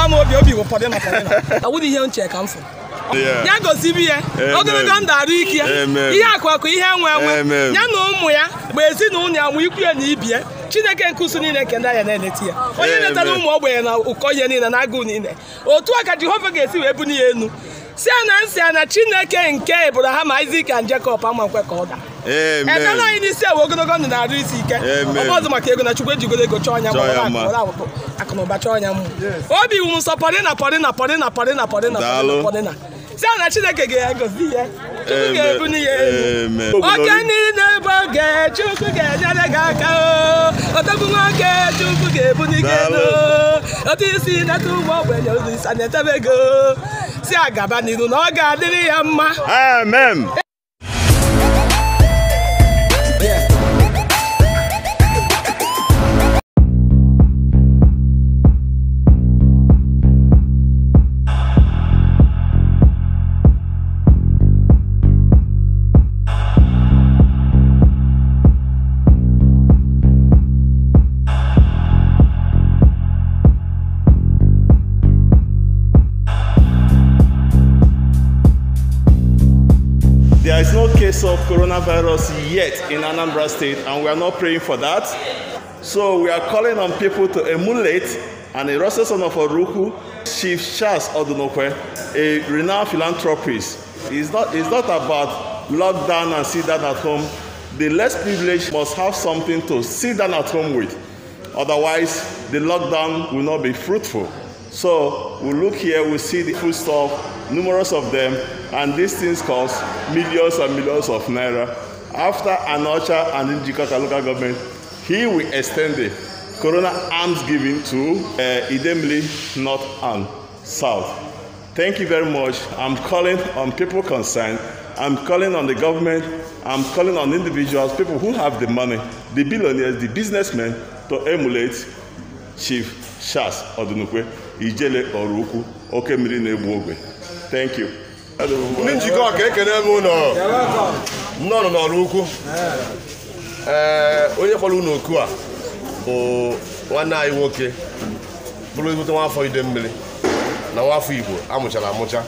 m obi obi bụ pọdị na pọdị na ọ wụrụ ihe nche ka m fụrụ Yeah. ya gosibi ya Amen. ogologo ndụ arụ ike ya Amen. ihe akụ akụ ihe enwe enwe Amen. ya na ụmụ ya bụ ezinụlọ ya nwe ikwu ya na ibie chineke nke usu niile nke ndị anya na-eleta ya onye Amen. letara ụmụ ogbenye na ụkọ ihe niile na agụụ niile otu a ka jehova ga-esi wee buni ya enu si a na nsị a na chineke nke ebraham isak and jacob ama nkwe ka ọ daa ekele Amen. anyị n'isi ewe ogologo ndụ na-arụ isi ike Amen. ọbọzụ maka ego na chukwu ejigoro ego chọọ anya Chọọ ya mma mma. akụnụba chọọ anya mma obi wụ m nsọ pọdịna pọdịna pọdịna pọdịna pọdịna Daalụ. pọdịna si a na chineke ga-egozi ya chukwu Amen. ga-ebuni ya elu Amen. oke niile bụ oge chukwu ga-enyere gị aka o odogwu nwoke chukwu ga-ebuni gị elu otu isi nata ụmụ ogbenye ụzọ isa na-etebe ego si agaba n'iru na ọ ga-adịrị ya mma Amen. There is no case of coronavirus yet in Anambra State, and we are not praying for that. So we are calling on people to emulate an Erosa son of Oruku, Chief Charles Odunokwe, a renowned philanthropist. It's not, it's not about lockdown and sit down at home. The less privileged must have something to sit down at home with. Otherwise, the lockdown will not be fruitful. So we look here, we see the food stuff, numerous of them, and these things cost millions and millions of naira. After Anocha and Njikota local government, he will extend the Corona arms giving to uh, Idemili North and South. Thank you very much. I'm calling on people concerned. I'm calling on the government. I'm calling on individuals, people who have the money, the billionaires, the businessmen, to emulate Chief Charles Odunukwe, Ijele Orukwu, Oke mmiri na-egbu ogwe. Thank you. ndị njikọ ka ekene m ụlọ nnọọ n'ọrụ ukwu ee onye kpọrọ unu oku a bụ nwanne anyị nwoke bụrụ ezigbote nwafọ ide mmiri na nwafọ igbo amụchara amụcha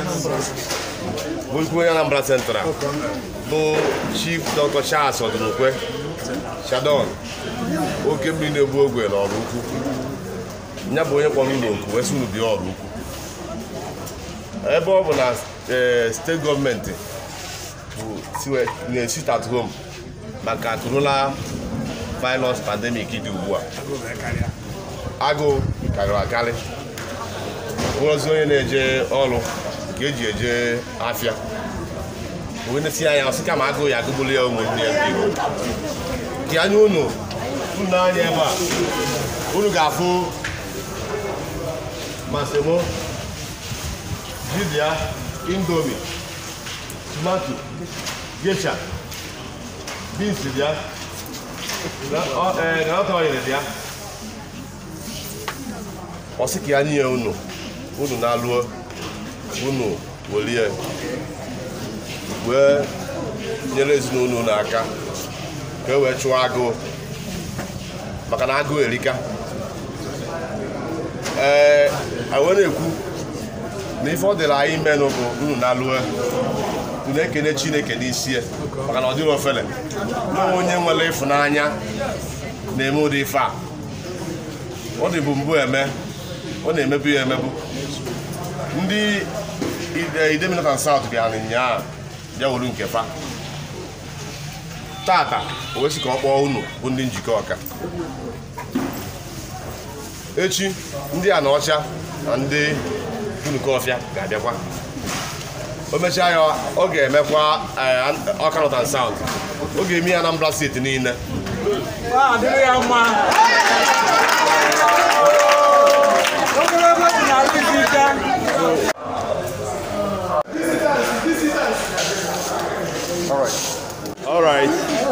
bụ ikwu onye anambra central bụ chief dr charles ọdụnukwe shadon oke mmiri na-egbu ogwe n'ọrụ ukwu ya bụ onye kpọrọ unu oku wee sị unu bịa ọrụ ukwu ebe ọ bụ na ee, steeti gọọmenti bụ siwe na-esit at home maka corona virus pandemic dị ugbu a agụụ karịrị akarị bụrụzi onye na-eje ọrụ nke eji eje afịa wee na-esi anya ọsị kama agụụ ya agụgbuli ya ụmụnne ya ndị Igbo dị anya unu unu anya ebe a unu ga-afụ masemo dibia indomi tomato gesha beans bịa granọt oyiri bịa ọ sị ka ya nye unu unu na-alụọ unu welie wee nyere ezinụlọ unu aka ka e wee chụọ agụụ maka na agụụ erika ee a wee na-ekwu na ife ọ dịrị anyị menụ bụ unu na-alụọ unu ekene chineke n'isi ya maka na ọ dịrị ofele na onye nwere ịfụnanya na-eme ụdị ife a ọ dị bụ mbụ eme ọ na-emebu ya emebu ndị Ide- Idemili South bịara nyaa bịa wuru nke fa tata o wee sị ka ọ kpọọ unu bụ ndị njikọ ọka echi ndị a na ọcha na ndị unukọfịa ga-abịakwa o mechaa ya ọ ga-emekwa eh, ọka North and South ọ ga-eme ya Anambra steeti niile adịrị ya mma ogologo dị na isi ike All right.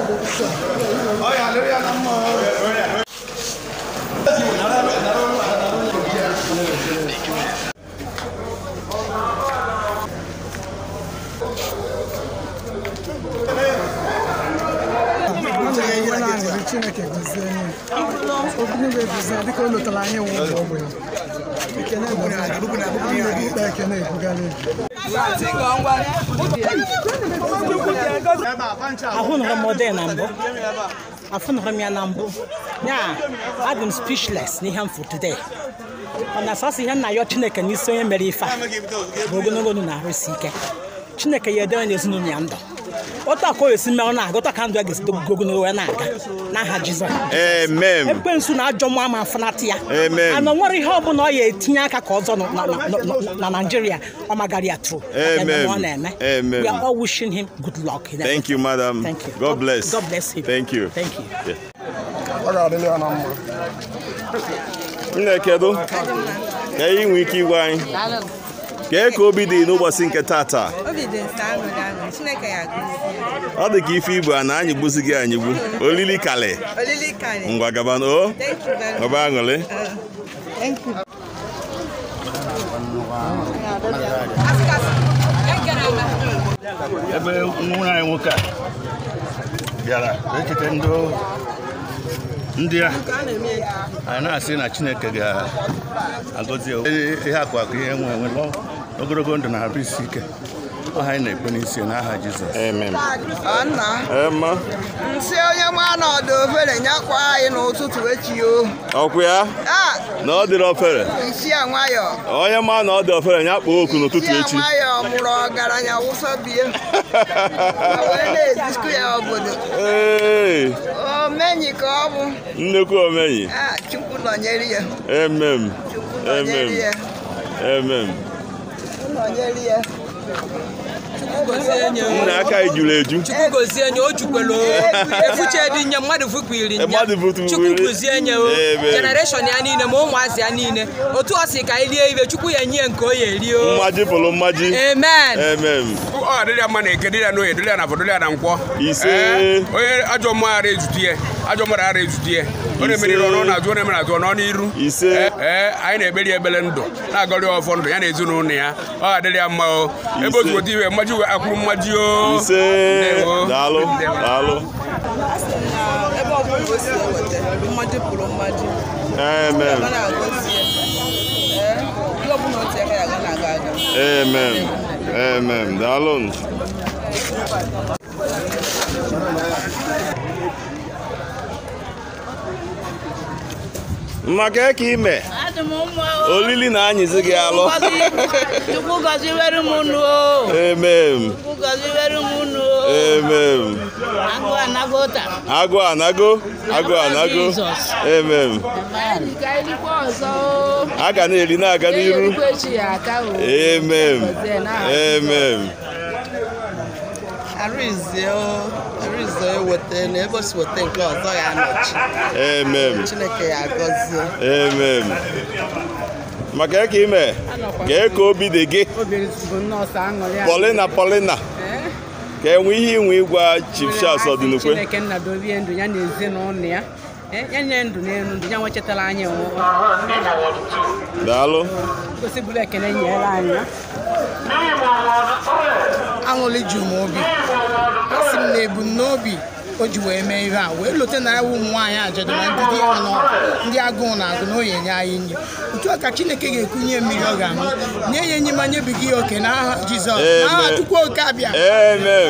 Onye na-aṅụrị Chineke gozie anyị okwu niile gozie dịka o lotara anyị nwe ụmụ ogbenye ahụnụrụ m ọdị na mbụ afụnụrụ m ya na mbụ ya adị m speechless n'ihe m fụ today ọ na sọsọ ihe nna ya chineke n'isi onye mere ife a bụ ogologo ndụ na-arụsi ike chineke ya edere n'ezinụlọ ya ndụ otu aka o esi mee ọ na-aga otu aka ndụ ya ga-esi dogo ogologo wee na-aga n'aha jizọs Amen. ekwensu na ajọ mmụọ ama afụnata ya Amen. ana o nwere ihe ọbụla ọ ya etinye aka ka ọzọ na- na- na- na- na naijiria ọ magara ya tru Amen. ọ na-eme Amen. we are all wishing him good luck in Thank you, madam. Thank you. God bless. God bless him. Thank you. Thank you. Yeah. ọ ga-adịrị ya na mma Nne kedu ka anyị nwee ike igwe anyị kee ka obi dị n'ụbọchị nke tata obi dị nsọ aṅụrị aṅụrị chineke ya agụzi ọ dị ka ife igbo a na anyị gbuzi gị anyị gbu olili kalị olili karị ngwa gaba na o thank you very much ọba aṅụrị thank you ebe nwa anyị nwoke a bịara echete ndị ndị a anyị na-asị na chineke ga-agọzi ya. Ee, ihe akụ akụ ihe nwe enwe lụọ ogologo ndụ na arụ isi ike ọha anyị na-ekpe n'isi n'aha jizọs amen nna ema nsị onye ma na ọdụ ofere nyakwa anyị n'ụtụtụ echi o ọkwụ ya a na ọ dịrị ofere isi a nwayọ onye ma na ọ dị ofere ya kpọọ oku n'ụtụtụ isi a echi nwayọ mụrụ ọgaranya wụsọ bie o wee na-ezikọ ya obodo Ee, omenyi ka ọ bụ nnekwu omenyi a chukwu nọnyere ya emem chukwu nọnyere emem ya emem chukwu nọnyere ya nna aka anyị juru eju chukwu gozie nye o jukwelu efuche dị nye mmadụ fukwiri nye Mmadụ fukwiri. chukwu kụzie nye o Amen. generation ya niile ma ụmụazị ya niile otu ọ si ka anyị lie ibe chukwu ya enye ya nke o ya eri o mmaji pụrụ mmaji amen emem ọ dịrị ya mma na eke dịrị ya n'oye dịrị ya na afọ dịrị ya na nkwọ Ise. Ee, onye ajọ mmụọ ara ezute ya ajọ mmadụ ara ezute ya ọ na-emeri ọnụ na-azụ ọ na-emere azụ ọ nọ n'iru Ise. Ee, ee, anyị na-ekperi ya ekpere ndụ na-agọrị ya ọfọ ndụ ya na ezinụlọ ya ọ ga-adịrị ya mma o ebe otu weta iwe mmaji wee akwụrụ mmaji o ise Ndewo. daalụ daalụ ebe ọ bụla o si eweta mmadụ pụrụ mmadụ amen ọ na-agọzi ya ee ihe ọ bụla o ti aka ya ga na-aga aga amen amen daalụ maka ka ime Adị m mma o. olili na anyịzi gị alụ Chukwu gọziwere m unu o. amen Chukwu gọziwere m unu o. amen Agụ anago taa. agụ anago agụ anago Jizọs. amen Anyị ka erikwa ọzọ o. a ga na-eri na-aga n'iru Erikwa echi ya aka o. amen amen arụzie arụzie eweta na ebe o si weta nke ọzọ ya anọchi amen chineke ya agọzie amen maka ka ime kee ka obi dị gị Obi bụ nọọsụ aṅụrị a. polina polina ka enwe ihe inwe ịgwa chief charles ọdịnukwe Chineke nna dobie ndụ ya na ezinụlọ ya. Eh, Ya nye ndụ n'elu ndụ ya nwechetara anyị onwe daalụ gosibụrụ ekele nyere anyị ya. aṅụrị ju m obi asị m na ebumnobi o ji wee mee ihe a wee lote na ewu ụmụ nwaanyị ajadu na ndị di ha nọ ndị agụụ na agụ na oye nye anyị nri otu a ka chineke ga-ekunye mmiri ọ ga-aṅụ nye ya enyi ma nyebighị ya oke n'aha jizọs n'aha Amen. chukwu oke abịa amen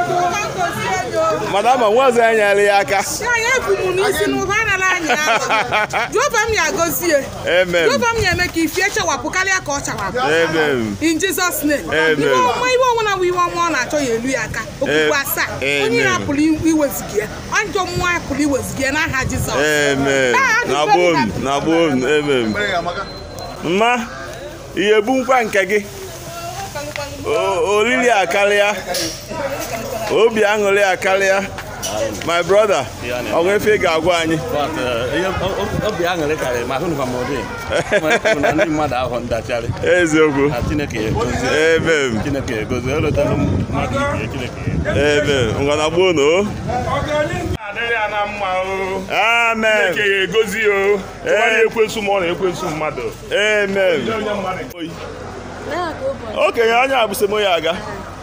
madama nwazi anyị nyere ya aka ya ebu m n'isi n'ụba anala anyị jehova m ya gozie amen jehova m ya eme ka ifie chawapụ karịa ka ọ chawapụ amen in jesus name Amen. iwe ọma iwe ọnwụ na iwe ọma ọ na-achọ ya elu ya aka okpukpe asaa Amen. onye ya pụrụ iweziga ya ajọ mmụọ ya pụrụ iweziga ya n'aha jizọs amen Ah, na ajụjụ gbon m na gbon amen mma ihe bu nkwa nke gị O- olili akarịa obi aṅụrị akarịa my brother ọnwa efe ị ga-agwa anyị But, eh, ihe o- obi aṅụrị karịrị ma ahụnụ m ụdị Nwere kwuru na ndị mmadụ ahụ ndacharị eziokwu na chineke egozie amen chineke egozie elotala mmadụ ibe chineke amen ngwa na gbon o adịrị ya na mma o amen Chineke ya egozi o tụwa na-ekwensu ma ọ na-ekwensu mmadụ amen onye mmadụ okenye anya abụsemo ya aga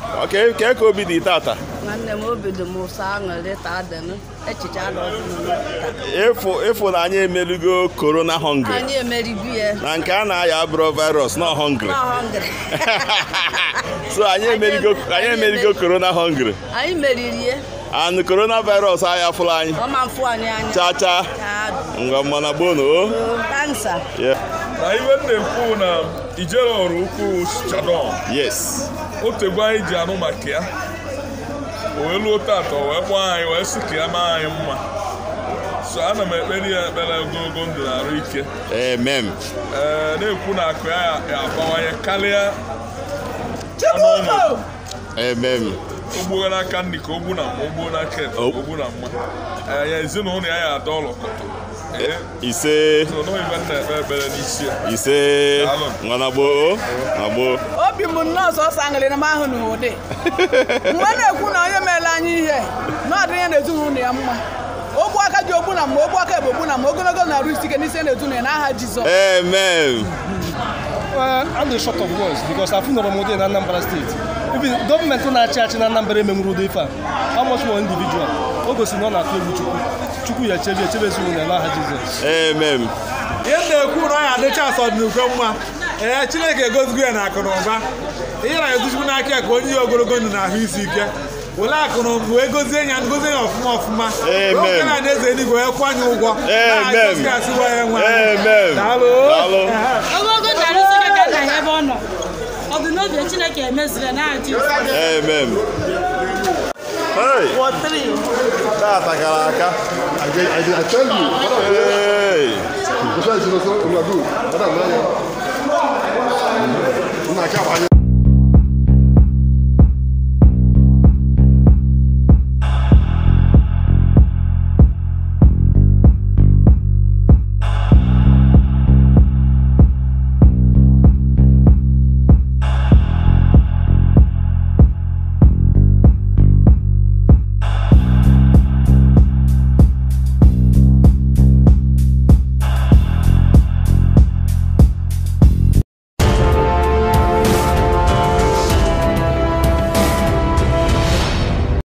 Okay, kee ka obi dị tata nwanne m obi dị m ụsọ aṅụrị taa dịnụ echiche adọzinụ ịfụ ịfụ na anyị emeligo corona hungry anyị emerigo ya na nke a na-aya abụrụ virus not hungry nọ hungry so anyị emeligo anyị emeligo corona hungry anyị meriri ya and coronavirus aya fụrụ anyị ọma mfụ anyị anya cha cha ngwa mmana gbonu o kansa Yeah. na iwe m na-ekwu na ijere ọrụ ukwu chadon yes otegbu anyị ji anụ maka ya o wee luo tata o wee kpọọ anyị wee sị ka ya maa anyị mma so ana m ekpere ya ekpere ogologo ndụ na arụ ike amen ee na-ekwu na akụ ya ya abawanye karịa ọnụọnọdụ amen ogbuo n'aka nri ka ogbu na mma ogbuo n'aka ekpe ka ogbu na mma ee ya ezinụlọ ya ya ada ọlọkọtọ ee ise so nọ ibe m na-ekpe ekpere n'isi ya ise ngwa na gboo na gboo obi m nnọọ sọsọ aṅụrị na m ahụ n'ụdị mgbe na-ekwu na onye meela anyị ihe na ọ dịnye na ezinụlọ ya mma ogbu aka ji ogbu na mma ogbu aka bụ ogbu na mma ogologo na-arụ isi ike n'isi na ezinụlọ ya n'aha Jizọs amen Well, I'm the short of words because I've known Ramode in Anambra State. Even government na-achị achị na Anambra emenwuru ụdị ife a. How much more individual? O gosiri na ọ na-atụ egwu Chukwu. Chukwu ya echebe echebe ezinụlọ ya n'aha Jizọs. amen ihe m na-ekwu na ọ ya adịcha asọ dị n'ukwe mma ee chineke egozigo ya na akụ na ụba ihe na egozigo n'aka ya ka onye ya ogologo ndụ na ahụ isi ike were akụ na ụba wee gozie ya gozie ya ọfụma ọfụma Amen. oge na eze eluigwe wee kwụọ anyị ụgwọ Amen. asịwa ya nwe Amen. daalụ Daalụ. Ogologo narị isi ike ka ebe ọ nọ ọ bụ n'obi Chineke emeziri na Jizọs amen hey tata gara aka I, I, I tell you, what I'm hey That's why it's also, I'm not good. What I'm not, I'm not